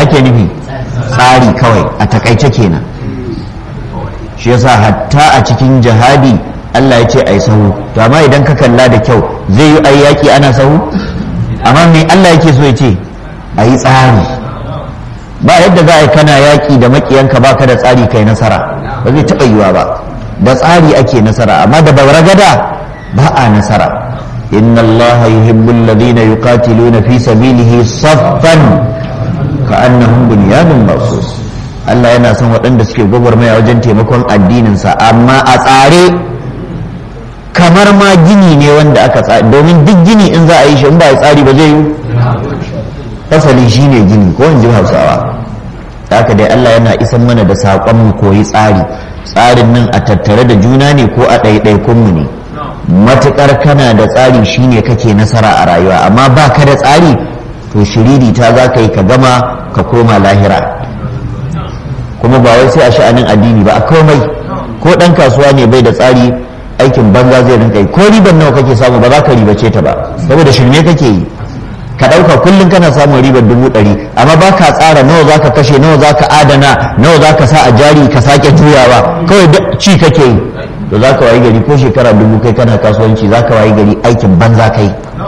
ake nufi tsari kawai a takaice kenan shi yasa hatta a cikin jihadi Allah ya ce ai sahu to amma idan ka kalla da kyau zai yi ai yaki ana sahu amma me Allah yake so ya ce a yi tsari ba yadda za a yi kana yaki da makiyanka baka da tsari kai nasara ba zai taɓa yiwa ba da tsari ake nasara amma da baragada ba a nasara inna Allah yuhibbu alladhina yuqatiluna fi sabilihi saffan ka'annahum bunyanun marsus Allah yana son waɗanda suke gwagwarmaya wajen taimakon addininsa amma a tsare kamar ma gini ne wanda aka tsari domin duk gini in za a yi shi in ba a tsari ba zai yi fasali shine gini ko in ji hausawa haka dai Allah yana isan mana da saƙon mu koyi tsari tsarin nan a tattare da juna ne ko a ɗaiɗaikun mu ne matuƙar kana da tsari shine kake nasara a rayuwa amma ba ka da tsari to shiriri ta za ka yi ka gama ka koma lahira kuma ba wai sai a sha'anin addini ba a komai ko ɗan kasuwa ne bai da tsari aikin banza zai rinka yi ko riban nawa kake samu ba za ka ribace ta ba saboda shirme kake yi ka ɗauka kullum kana samun ribar dubu ɗari amma ba ka tsara nawa za ka kashe nawa za ka adana nawa za ka sa a jari ka sake juyawa kawai ci kake yi to za ka wayi gari ko shekara dubu kai kana kasuwanci za ka wayi gari aikin banza kai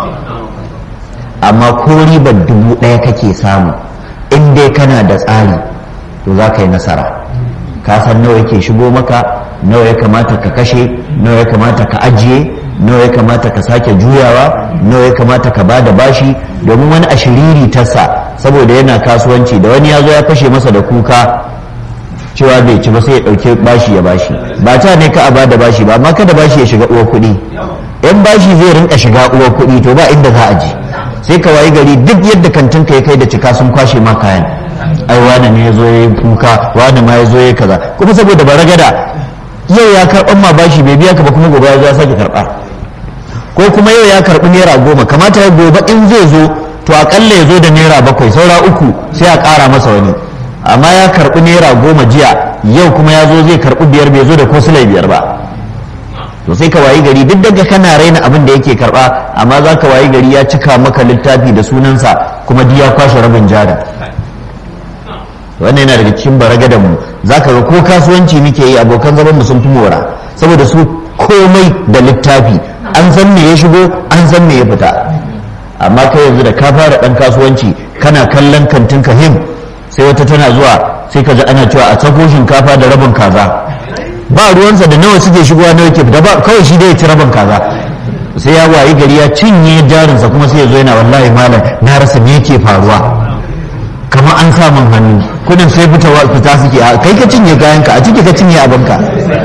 amma ko ribar dubu ɗaya kake samu in dai kana da tsari to za ka yi nasara ka san nawa yake shigo maka nawa ya kamata ka kashe nawa ya kamata ka ajiye nawa ya kamata ka sake juyawa nawa ya kamata ka bada bashi domin wani ashiriri tasa saboda yana kasuwanci da wani ya zo ya kashe masa da kuka cewa bai ci ba sai ya ɗauke bashi ya bashi ba ta ne ka a bada bashi ba amma kada bashi ya shiga uwar kuɗi in bashi zai rinka shiga uwar kuɗi to ba inda za a je sai ka wayi gari duk yadda kantin ka ya kai da cika sun kwashe ma kayan ai wani ne ya zo ya yi kuka wani ma ya zo ya yi kaza kuma saboda baragada yau ya karɓan ma bashi bai biya ka ba kuma gobe ya zo ya sake karɓa ko kuma yau ya karɓi naira goma kamata ya gobe in zai zo to akalla ya zo da naira bakwai saura uku sai a ƙara masa wani amma ya karɓi naira goma jiya yau kuma ya zo zai karɓi biyar bai zo da ko silai biyar ba to sai ka wayi gari duk daga kana raina abin da yake karɓa amma za ka wayi gari ya cika maka littafi da sunansa kuma duk ya kwashe rabin jada wannan yana daga cikin baragadan mu za ka ga ko kasuwanci muke yi abokan zaman mu sun fi mora saboda su komai da littafi an san me ya shigo an san me ya fita amma kai yanzu da ka fara dan kasuwanci kana kallon kantin him sai wata tana zuwa sai ka ji ana cewa a tsako shinkafa da rabin kaza ba ruwansa da nawa suke shigowa nawa ke fita ba kawai shi dai ya ci rabin kaza sai ya wayi gari ya cinye jarinsa kuma sai ya zo yana wallahi malam na rasa me yake faruwa kamar an sa min hannu kudin sai fitawa fita suke a kai ka cinye kayanka a ciki ka cinye abinka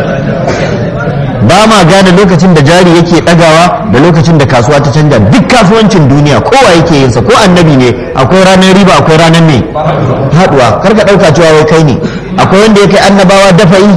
ba ma gane lokacin da jari yake dagawa da lokacin da kasuwa ta canja duk kasuwancin duniya kowa yake yin sa ko annabi ne akwai ranar riba akwai ranar ne haduwa kar ka dauka cewa wai kai ne akwai wanda yake annabawa dafa'i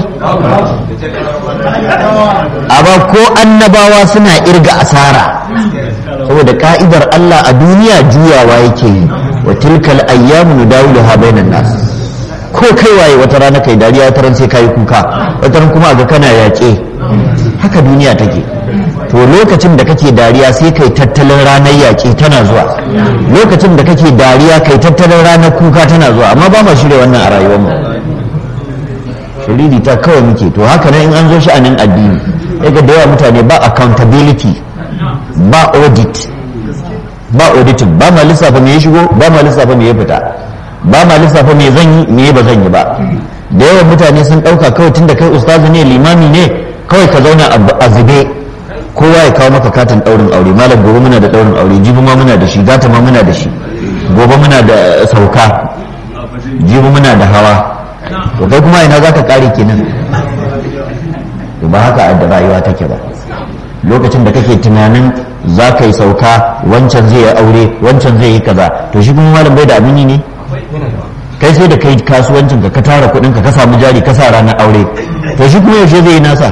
amma ko annabawa suna irga asara saboda ka'idar Allah a duniya juyawa yake yi wa tilkal ayyamu nudawiluha bainan nas ko kai waye wata rana kai dariya wata ran sai kai kuka wata ran kuma ga kana yaƙe haka duniya take to lokacin da kake dariya sai kai tattalin ranar yaƙe tana zuwa lokacin da kake dariya kai tattalin ranar kuka tana zuwa amma ba ma shirya wannan a rayuwarmu shiriri ta kawai muke to haka nan in an zo sha'anin addini daga da yawa mutane ba accountability ba audit ba auditing ba ma lissafa me ya shigo ba ma lissafa me ya fita ba ma lissafa me zan yi me ba zan yi ba da yawan mutane sun ɗauka kawai tun da kai ustazu ne limami ne kawai ka zauna a zube kowa ya kawo maka katin ɗaurin aure malam gobe muna da ɗaurin aure jibi ma muna da shi gata ma muna da shi gobe muna da sauka jibi muna da hawa to kai kuma ina za ka ƙare kenan to ba haka da rayuwa take ba lokacin da kake tunanin za ka yi sauka wancan zai yi aure wancan zai yi kaza to shi kuma malam bai da abin yi ne kai sai da kai kasuwancin ka ka tara kuɗin ka ka samu jari ka sa ranar aure to shi kuma yaushe zai yi nasa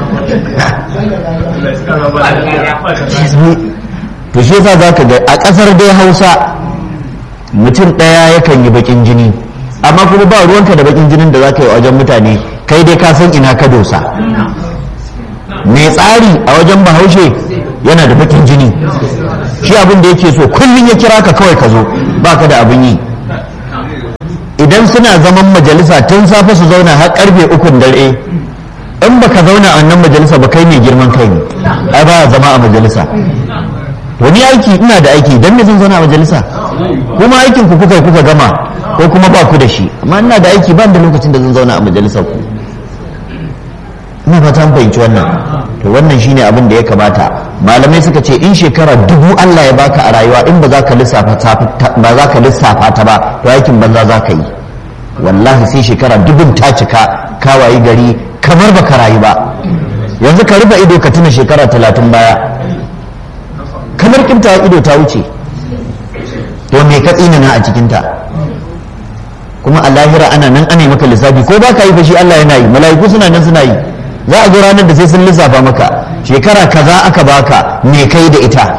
to shi yasa za ka ga a ƙasar dai hausa mutum ɗaya yakan yi baƙin jini amma kuma ba ruwanka da baƙin jinin da za ka yi wajen mutane kai dai ka san ina ka dosa mai tsari a wajen bahaushe yana da baƙin jini shi abin da yake so kullum ya kira ka kawai ka zo ba ka da abin yi idan suna zaman majalisa tun safe su zauna har karfe ukun dare in baka zauna a wannan majalisa ba kai mai girman kai ne ai ba zama a majalisa wani aiki ina da aiki dan me zan zauna a majalisa kuma aikin ku kuka kuka gama ko kuma ba ku da shi amma ina da aiki ban da lokacin da zan zauna a majalisar ku ina fata an fahimci wannan to wannan shine abin da ya kamata malamai suka ce in shekara dubu Allah ya baka a rayuwa in ba za ka lissafa ba za ka lissafa ta ba to aikin banza za ka yi wallahi sai shekara dubun ta cika kawayi gari kamar baka rayu ba yanzu ka rufe ido ka tuna shekara talatin baya kamar kimta ido ta wuce to me ka tsinana a cikinta kuma a lahira ana nan ana maka lissafi ko ba ka yi fashi Allah yana yi mala'iku suna nan suna yi za a zo ranar da sai sun lissafa maka shekara kaza aka baka me kai da ita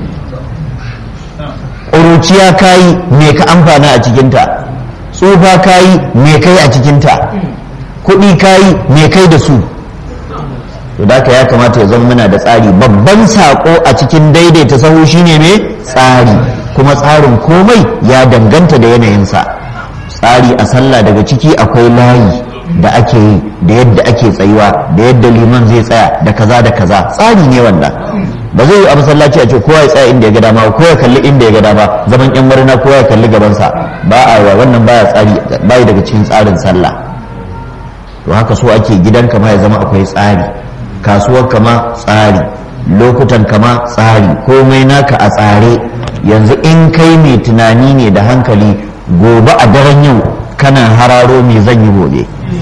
ƙuruciya kayi me ka amfana a cikinta tsufa kayi me kai a cikinta kuɗi kayi me kai da su to da ya kamata ya zama muna da tsari babban saƙo a cikin daidaita sahu shine me tsari kuma tsarin komai ya danganta da yanayinsa tsari a sallah daga ciki akwai layi da ake yi da yadda ake tsayuwa da yadda liman zai tsaya da kaza da kaza tsari ne wanda ba zai yi a masallaci a ce kowa ya tsaya inda ya ga dama ko ya kalli inda ya ga dama zaman yan murna kowa ya kalli gabansa ba a wa wannan baya tsari bai daga cikin tsarin sallah to haka so ake gidan kama ya zama akwai tsari kasuwar kama tsari lokutan kama tsari komai naka a tsare yanzu in kai mai tunani ne da hankali gobe a daren yau kana hararo me zan yi gobe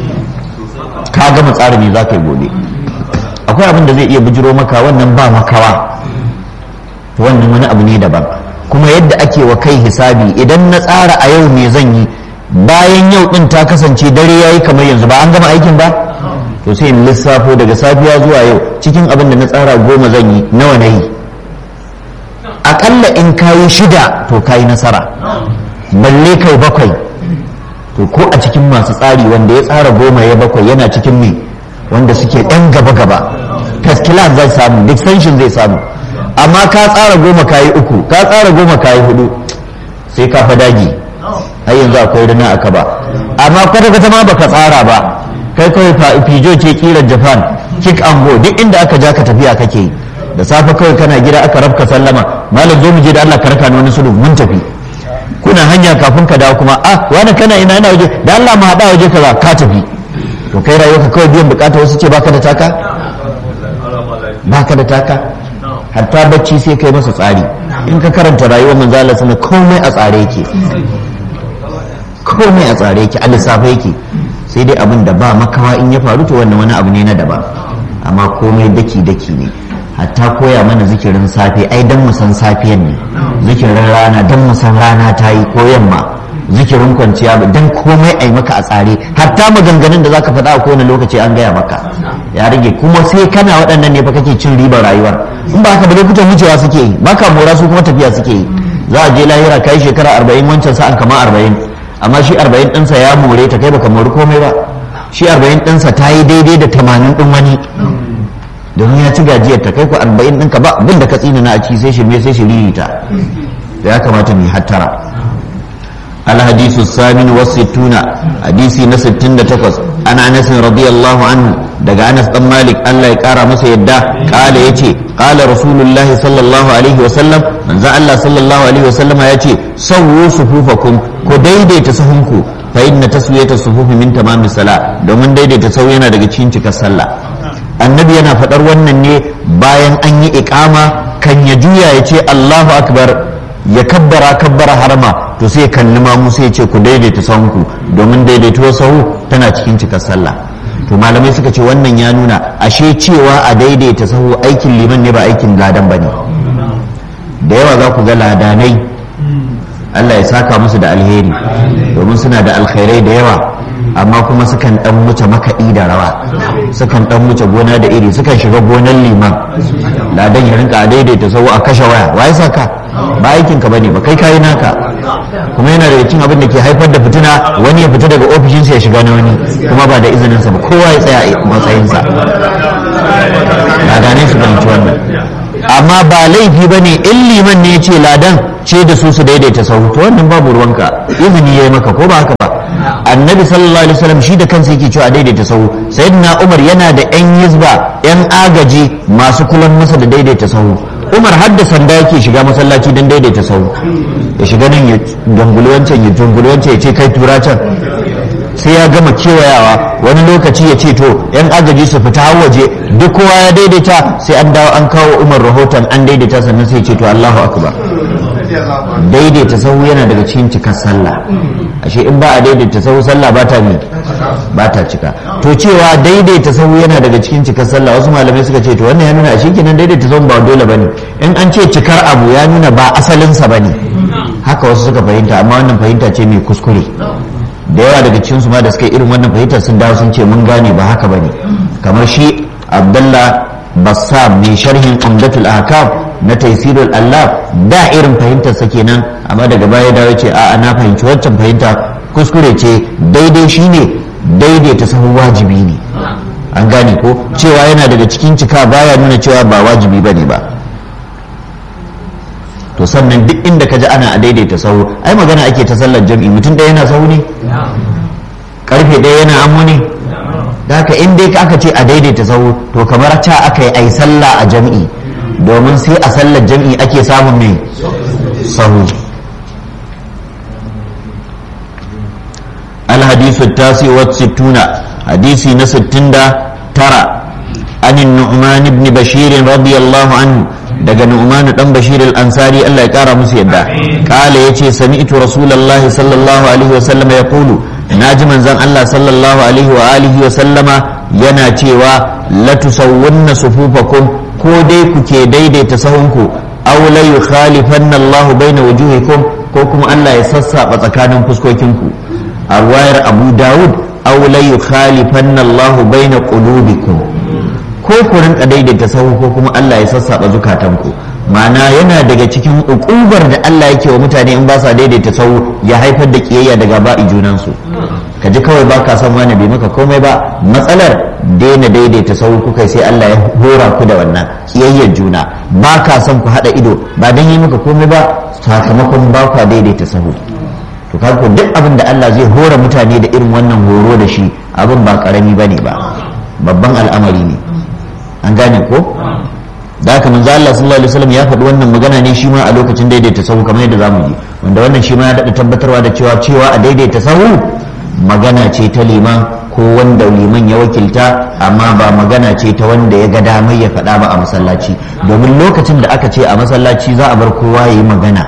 ka gama tsari me za ka yi gobe akwai abin da zai iya bijiro maka wannan ba makawa wannan wani abu ne daban kuma yadda ake wa kai hisabi idan na tsara a yau me zan yi bayan yau din ta kasance dare yayi kamar yanzu ba an gama aikin ba to sai in lissafo daga safiya zuwa yau cikin abin da na tsara goma zan yi nawa na yi akalla in kayi shida to kayi nasara balle kai bakwai to ko a cikin masu tsari wanda ya tsara goma ya bakwai yana cikin me wanda suke ɗan gaba-gaba taskilan zai samu distinction zai samu amma ka tsara goma kayi uku ka tsara goma kayi hudu sai ka fadagi har yanzu akwai rina aka ba amma kwata-kwata ma baka tsara ba kai kawai fijo ce kiran japan kick and go duk inda aka ja ka tafiya kake yi da safe kawai kana gida aka rabka sallama malam zo mu je da Allah ka raka ni wani sulhu mun tafi kuna hanya kafin ka dawo kuma ah wani kana ina ina waje da Allah mu hada waje kaza ka tafi to kai rayuwarka kawai biyan bukata wasu ce baka da taka baka da taka hatta bacci sai kai masa tsari in ka karanta rayuwar manzo Allah sama komai a tsare yake komai a tsare yake a lissafa yake sai dai abin da ba makawa in ya faru to wannan wani abu ne na daban amma komai daki daki ne hatta koya mana zikirin safe ai dan mu san safiyan ne zikirin rana dan mu san rana ta yi ko yamma zikirin kwanciya dan komai ai maka a tsare hatta maganganun da zaka faɗa a kowane lokaci an gaya maka ya rage kuma sai kana waɗannan ne fa kake cin ribar rayuwar in ba haka ba lokutan wucewa suke yi baka mora su kuma tafiya suke yi za a je lahira kai shekara arba'in wancan sa'an kama arba'in amma shi arba'in ɗinsa ya more ta kai baka mori komai ba shi arba'in ɗinsa ta yi daidai da tamanin ɗin wani domin ya ci gajiyar ta kai ku arba'in ɗinka ba abin da ka tsina na a ci sai shirme sai shiriri ta da ya kamata mu hattara الحديث الثامن والستون حديث نستن تقص أنا أنس رضي الله عنه دقى أنس بن مالك ألا يكارى مسا يدا قال يتي قال رسول الله صلى الله عليه وسلم من ذا الله صلى الله عليه وسلم يتي سووا صفوفكم كديدي تسهمكم فإن تسوية الصفوف من تمام الصلاة دومن ديدي تسوينا دقى تشينتك الصلاة annabi yana faɗar wannan ne bayan an yi iƙama kan ya juya ya ce Allahu akbar ya kabbara kabbara harma to sai kalli mamu sai ce ku daidaita sahunku domin daidaituwar sahu tana cikin cikar sallah to malamai suka ce wannan ya nuna ashe cewa a daidaita sahu aikin liman ne ba aikin ladan bane da yawa za ku ga ladanai Allah ya saka musu da alheri domin suna da alkhairai da yawa amma kuma sukan dan wuce makaɗi da rawa sukan dan wuce gona da iri sukan shiga gonan liman ladan ya rinka a daidaita sau a kashe waya waye saka ba aikin ka bane ba kai kayi naka kuma yana da cin abin da ke haifar da fitina wani ya fita daga ofishinsa ya shiga na wani kuma ba da izinin sa ba kowa ya tsaya a matsayinsa ladanai su fahimci wannan amma ba laifi bane in liman ne ya ce ladan ce da su su daidaita sau to wannan babu ruwanka izini ya yi maka ko ba haka ba annabi sallallahu alaihi wasallam shi da kansa yake cewa daidaita sahu sayyidina umar yana da yan yizba yan agaji masu kulan masa da daidaita sahu umar har da sanda yake shiga masallaci don daidaita sahu ya shiga nan ya danguli wancan ya danguli wancan ya ce kai tura can sai ya gama kewayawa wani lokaci ya ce to yan agaji su fita har waje duk kowa ya daidaita sai an dawo an kawo umar rahoton an daidaita sannan sai ya ce to allahu akbar daidaita sahu yana daga cikin cikar sallah ashe in ba a daidaita sahu sallah ba ta ne ba ta cika to cewa daidaita sahu yana daga cikin cikar sallah wasu malamai suka ce to wannan ya nuna ashe kenan daidaita sahu ba dole bane in an ce cikar abu ya nuna ba asalinsa bane haka wasu suka fahimta amma wannan fahimta ce mai kuskure da yawa daga cikin su ma da suka irin wannan fahimtar sun dawo sun ce mun gane ba haka bane kamar shi abdullah bassam mai sharhin umdatul ahkam na taisirul Allah da irin fahimtarsa kenan amma daga baya dawo ce a na fahimci waccan fahimta kuskure ce daidai shine daidaita sahu wajibi ne an gane ko cewa yana daga cikin cika baya nuna cewa ba wajibi bane ba to sannan duk inda ka ji ana a daidaita sahu ai magana ake ta sallar jam'i mutum ɗaya yana sahu ne karfe ɗaya yana amu ne da haka in dai aka ce a daidaita sahu to kamar ta aka yi ai sallah a jam'i domin sai a sallar jam'i ake samun mai sahu alhadisu tasi wa sittuna hadisi na sittin da tara an nu'man ibn bashir radiyallahu anhu daga nu'man dan bashir al-ansari Allah ya kara musu yadda kala yace sami'tu rasulullahi sallallahu alaihi wa sallama yaqulu naji manzon Allah sallallahu alaihi wa alihi wa sallama yana cewa la tusawwunna sufufakum ko dai kuke daidaita sahunku aw la yukhalifanna Allahu baina wujuhikum ko kuma Allah ya sassaba tsakanin fuskokinku a ruwayar Abu Dawud aw la yukhalifanna Allahu baina qulubikum ko ku rinka daidaita sahu ko kuma Allah ya sassaba zukatanku ma'ana yana daga cikin ukubar da Allah yake wa mutane in ba sa daidaita sahu ya haifar da kiyayya daga ba'i junansu ka ji kawai ba ka san wani bai maka komai ba matsalar daina daidaita sahu kuka sai Allah ya hora ku da wannan kiyayyar juna ba ka san ku haɗa ido ba dan yi maka komai ba sakamakon ba ka daidaita sahu to kaga ko duk abin da Allah zai hora mutane da irin wannan horo da shi abin ba karami bane ba babban al'amari ne an gane ko da haka manzo Allah sallallahu alaihi wasallam ya faɗi wannan magana ne shi ma a lokacin daidaita sahu kamar yadda zamu ji wanda wannan shi ma ya daɗa tabbatarwa da cewa cewa a daidaita sahu magana ce ta liman ko wanda liman ya wakilta amma ba magana ce ta wanda ya ga damar ya faɗa ba a masallaci domin lokacin da aka ce a masallaci za a bar kowa ya yi magana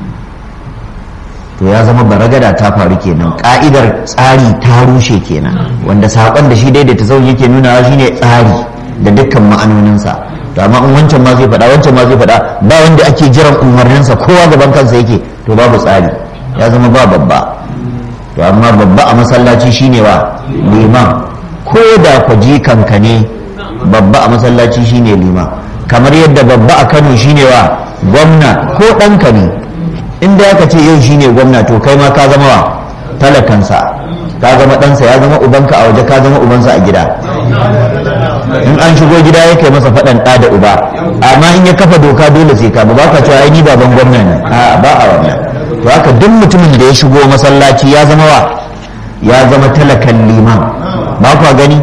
to ya zama baragada ta faru kenan ka'idar tsari ta rushe kenan wanda saƙon da shi daidaita sahu yake nunawa shine tsari da dukkan ma'anoninsa to amma in wancan ma zai faɗa wancan ma zai faɗa ba wanda ake jiran umarninsa kowa gaban kansa yake to babu tsari ya zama ba babba to amma babba a masallaci shine wa liman ko da ku kanka ne babba a masallaci shine liman kamar yadda babba a kano shine wa gwamna ko ɗanka ne inda aka ce yau shine gwamna to kai ma ka zama wa talakansa ka zama ɗansa ya zama ubanka a waje ka zama ubansa a gida in an shigo gida ya kai masa faɗan ɗa da uba amma in ya kafa doka dole sai ka ba ba ka cewa ai ni baban gwamna ne a ba a wannan to haka duk mutumin da ya shigo masallaci ya zama wa ya zama talakan liman ba kwa gani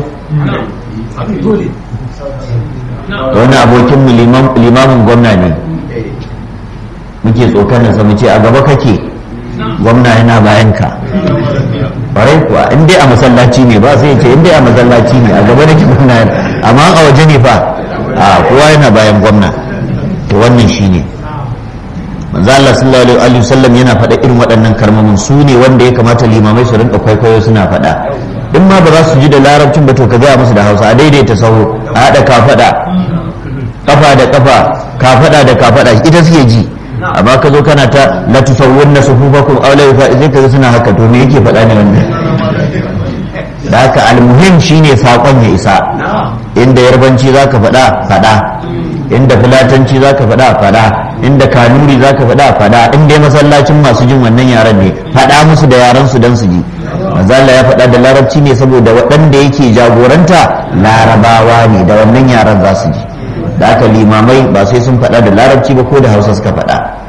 wani abokin mu limamin gwamna ne muke tsokanar sa mu ce a gaba kake gwamna yana bayan ka ƙwarai kuwa in dai a masallaci ne ba sai ce in dai a masallaci ne a gaba nake gwamna amma a waje ne fa a kowa yana bayan gwamna to wannan shine manzo Allah sallallahu alaihi wasallam yana faɗa irin waɗannan kalmomin su ne wanda ya kamata limamai su rinka kwaikwayo suna faɗa in ma ba za su ji da larabcin ba to ka gaya musu da Hausa a daidaita sauro a haɗa kafaɗa kafa da kafa kafaɗa da kafaɗa ita suke ji amma ka zo kana ta la tusawwunna sufufakum aw la yufa zai kaga suna haka to me yake faɗa ne wannan da haka almuhim shine sakon ya isa inda yarbanci zaka faɗa faɗa inda fulatanci zaka faɗa faɗa inda kanuri zaka faɗa faɗa inda masallacin masu jin wannan yaran ne faɗa musu da yaran su dan su ji manzala ya faɗa da larabci ne saboda waɗanda yake jagoranta larabawa ne da wannan yaran za su ji da aka limamai ba sai sun faɗa da larabci ba ko da hausa suka faɗa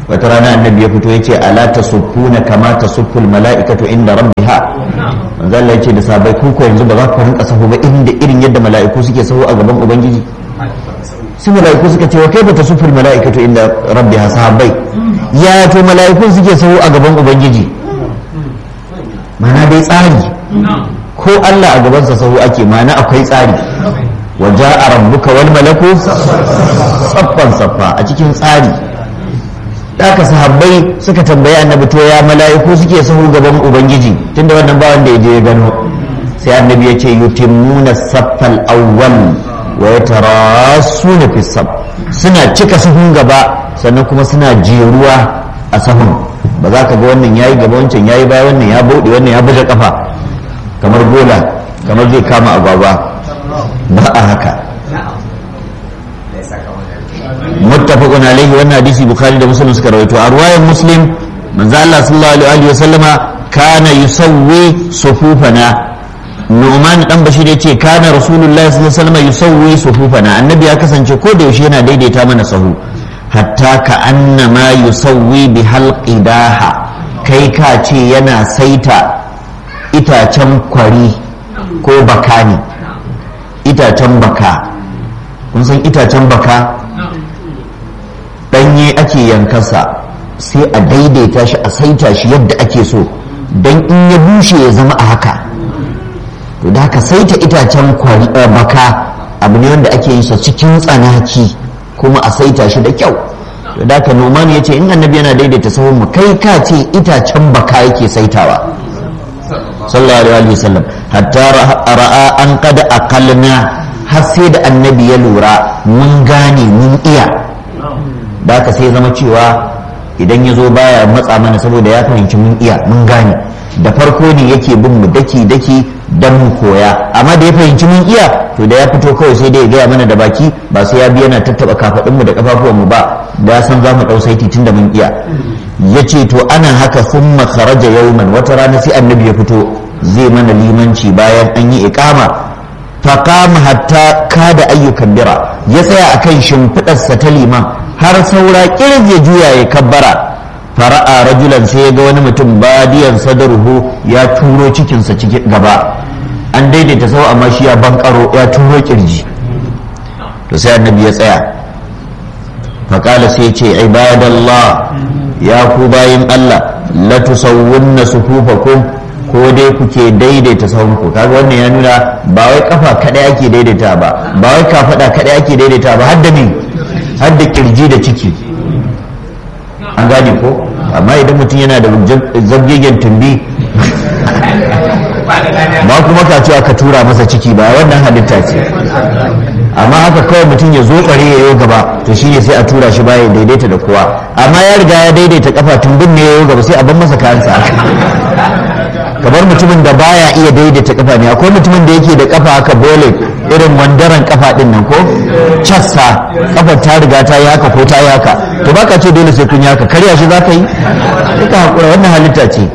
wata rana annabi ya fito ya ce ala tasuffuna kama tasufful mala'ikatu inda rabbiha manzo Allah ya ce da sabai ku ko yanzu ba za ku rinka sahu ba inda irin yadda mala'iku suke sahu a gaban ubangiji sai mala'iku suka ce wa kai bata sufur mala'ikatu inda rabbiha sahabbai ya to mala'ikun suke sahu a gaban ubangiji mana dai tsari ko Allah a gabansa sahu ake mana akwai tsari wa ja'a rabbuka wal malaku saffan saffa a cikin tsari haka sahabbai suka tambayi annabi to ya mala'iku suke sahu gaban ubangiji tunda wannan ba wanda ya je ya gano sai annabi ya ce yutimmuna saffal awwal wa yatarasuna fi sab suna cika sahun gaba sannan kuma suna jeruwa a sahun ba za ka ga wannan yayi gaba wancan yayi baya wannan ya bude wannan ya buga kafa kamar gola kamar zai kama agwagwa ba a haka muttafaqun alaihi wannan hadisi bukhari da muslim suka rawaito a ruwayan muslim manzo Allah sallallahu alaihi wa sallama kana yusawwi sufufana Nu'man dan Bashir yace kana Rasulullahi sallallahu alaihi wasallam yusawwi sufufana annabi ya kasance ko da yaushe yana daidaita mana sahu hatta ka annama yusawwi bi halqidaha kai ka ce yana saita itacen kwari ko baka ne itacen baka kun san itacen baka danye ake yankansa sai a daidaita shi a saita shi yadda ake so don in ya bushe ya zama a haka to da haka saita itacen baka abu ne wanda ake yin sa cikin tsanaki kuma a saita shi da kyau to da haka noman ya ce in annabi yana daidaita sahun mu kai ka ce itacen baka yake saitawa sallallahu alaihi wasallam hatta ra'a an qad aqalna har sai da annabi ya lura mun gane mun iya da haka sai zama cewa idan ya zo baya matsa mana saboda ya fahimci mun iya mun gane da farko ne yake bin mu daki daki don mu koya amma da ya fahimci mun iya to da ya fito kawai sai dai ya gaya mana da baki ba sai ya bi yana tattaba kafadun mu da kafafuwan mu ba da san za mu dau saiti tunda mun iya yace to ana haka thumma kharaja yawman wata rana sai annabi ya fito zai mana limanci bayan an yi iqama faqama hatta kada ayyukan bira ya tsaya akan shimfidarsa ta liman har saura kirje juya ya kabbara fara'a rajulan sai ya ga wani mutum badiyan sadaruhu ya turo cikinsa ciki gaba an daidaita sau amma shi ya bankaro ya turo kirji to sai annabi ya tsaya faƙala sai ce ibadallah ya ku bayin Allah la tusawwunna sufufakum ko dai kuke daidaita sahunku kaga wannan ya nuna ba wai kafa kadai ake daidaita ba ba wai kafada kadai ake daidaita ba har da me har da kirji da ciki an gane ko amma idan mutum yana da zabgegen tumbi ba kuma ka cewa ka tura masa ciki ba wannan halitta ce amma haka kawai mutum ya zo tsare ya yi gaba to shi ne sai a tura shi baya daidaita da kowa amma ya riga ya daidaita kafa tumbin ne ya yi gaba sai a ban masa kayansa kamar mutumin da baya iya daidaita kafa ne akwai mutumin da yake da kafa haka bole irin wandaran kafa din nan ko cassa kafar ta riga ta yi haka ko ta yi haka to baka ce dole sai kun yi haka karya shi za ka yi duka hakura wannan halitta ce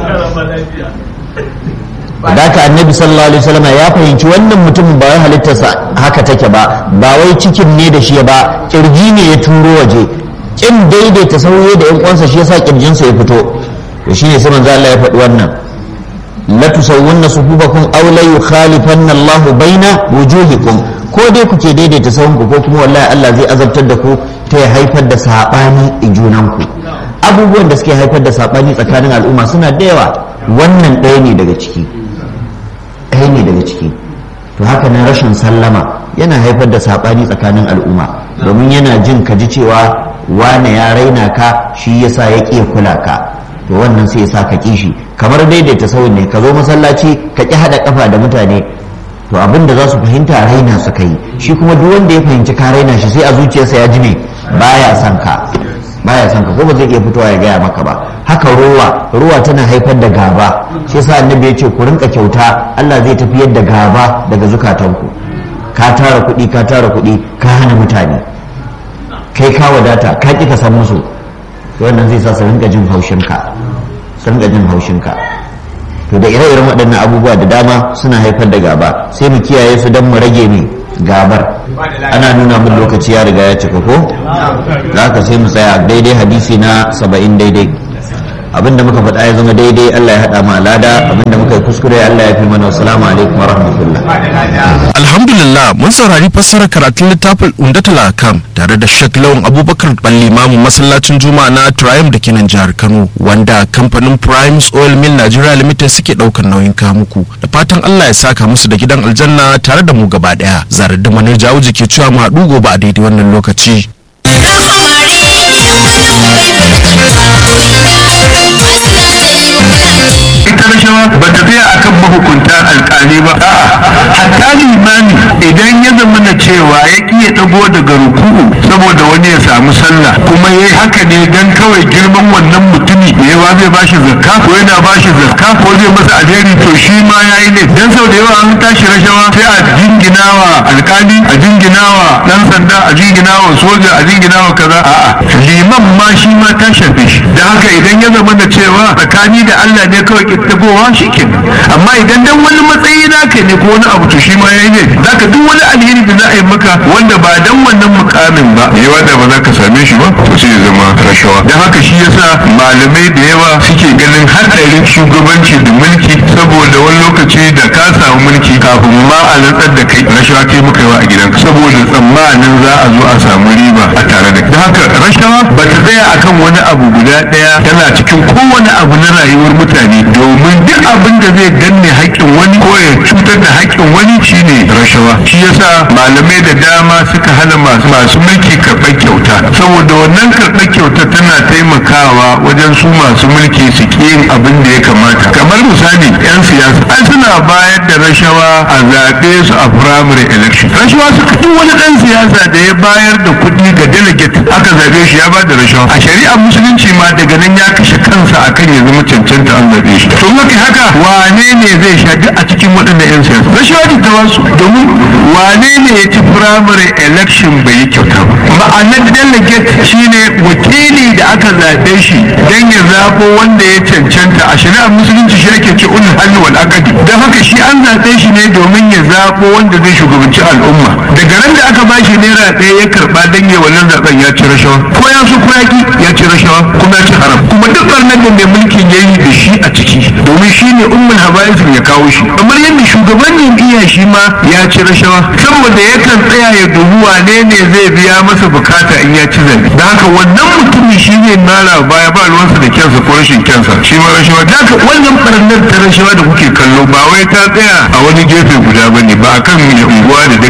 da haka annabi sallallahu alaihi wasallam ya fahimci wannan mutumin ba wai halittarsa haka take ba ba wai cikin ne da shi ba kirji ne ya turo waje kin daidaita sauye da yan uwansa shi yasa kirjinsa ya fito to shine sai manzo Allah ya faɗi wannan la tusawwunna sufufakum aw la yukhalifanna Allah baina wujuhikum ko dai kuke daidaita sahunku ko kuma wallahi Allah zai azabtar da ku ta ya haifar da sabani a junanku abubuwan da suke haifar da sabani tsakanin al'umma suna da yawa wannan ɗaya ne daga ciki ɗaya ne daga ciki to haka nan rashin sallama yana haifar da sabani tsakanin al'umma domin yana jin ka ji cewa wane ya raina ka shi yasa ya ƙi kula ka to wannan sai ya sa ka kishi kamar daidaita sauyin ne ka zo masallaci ka ƙi haɗa ƙafa da mutane to abin da za su fahimta raina suka yi shi kuma duk wanda ya fahimci ka raina shi sai a zuciyarsa ya ji ne baya son ka baya son ka ko ba zai iya fitowa ya gaya maka ba haka ruwa ruwa tana haifar da gaba shi yasa annabi ya ce ku rinka kyauta Allah zai tafiyar da gaba daga zukatanku ka tara kuɗi ka tara kuɗi ka hana mutane kai ka wadata ka ƙi ka san musu wannan zai sa su rinka jin haushinka su rinka jin haushinka to da ire-iren waɗannan abubuwa da dama suna haifar da gaba sai mu kiyaye su don mu rage ne gabar ana nuna min lokaci ya riga ya cika ko za ka sai mu tsaya daidai hadisi na saba'in daidai abinda muka faɗa ya zama daidai Allah ya haɗa mu alada abinda muka yi kuskure Allah ya fi mana assalamu alaikum wa rahmatullah alhamdulillah mun saurari fassarar karatun littafin undatul akam tare da Sheikh Lawan Abubakar Ballimamu masallacin Juma'a na Triumph da kenan jihar Kano wanda kamfanin Primes Oil Mill Nigeria Limited suke daukar nauyin kamuku da fatan Allah ya saka musu da gidan aljanna tare da mu gaba daya zarar da manar jawo ke cewa mu haɗu gobe a daidai wannan lokaci ita rashawa ba ta tsaya akan mahukunta alkali ba hatta limami idan ya zama na cewa ya ki ya dago daga ruku'u saboda wani ya samu sallah kuma yayi haka ne dan kawai girman wannan mutumi da yawa zai bashi zakka ko yana bashi zakka ko zai masa alheri to shi ma yayi ne dan sau da yawa an tashi rashawa sai a jinginawa alkali a jinginawa dan sanda a jinginawa soja a jinginawa kaza a'a liman ma shi ma ta shafe shi da haka idan ya zama da cewa tsakani da Allah ne kawai kittabowa shi kenan amma idan dan wani matsayi naka ne ko wani abu to shi ma yayi ne zaka duk wani alheri da za a yi maka wanda ba dan wannan mukamin ba yawa da ba za ka same shi ba to sai ya zama rashawa dan haka shi yasa malamai da yawa suke ganin hadarin shugabanci da mulki saboda wani lokaci da ka samu mulki kafin ma a rantsar da kai rashawa kai muka yi wa a gidanka saboda tsammanin za a zo a samu riba a tare da kai haka rashawa ba ta tsaya akan wani abu guda daya tana cikin kowane abu na rayuwar mutane domin duk abin da zai danne haƙƙin wani ko ya cutar da haƙƙin wani shine rashawa shi yasa malamai da dama suka hana masu masu mulki karɓar kyauta saboda wannan karɓar kyauta tana taimakawa wajen su masu mulki su ƙi yin abin da ya kamata kamar misali yan siyasa an suna bayar da rashawa a zaɓe su a primary election rashawa suka duk wani ɗan siyasa da ya bayar da kuɗi ga delegate aka zaɓe shi ya ba da rashawa a shari'ar musulunci ma daga nan ya kashe kansa akan ya zama cancanta an zaɓe shi to maka haka wane ne zai sha duk a cikin waɗannan 'yan siyasa rashawa ce ta wasu domin wane ne ya ci primary election bai yi kyauta ba ma'anar delegate shine wakili da aka zaɓe shi don ya zaɓo wanda ya cancanta a shari'ar musulunci shi ake ce ulul halli wal aqdi don haka shi an zaɓe shi ne domin ya zaɓo wanda zai shugabanci al'umma daga ran da aka ba shi naira ɗaya ya karɓa don ya wannan zaɓen ya ci rashawa ko ya so ko ya ki ya ci rashawa kuma ya ci haram kuma duk ɓarnar da mai mulkin ya yi da shi a ciki domin shi ne ummul habaisin ya kawo shi kamar yadda shugaban jam'iyya shi ma ya ci rashawa saboda yakan tsaya ya dubi wane ne zai biya masa bukata in ya ci zabe da haka wannan mutumin shi ne mara baya ba ruwansa da kyansa ko rashin kyansa shi ma rashawa da haka wannan barnar ta rashawa da kuke kallo ba wai ta tsaya a wani gefe guda bane ba akan unguwa da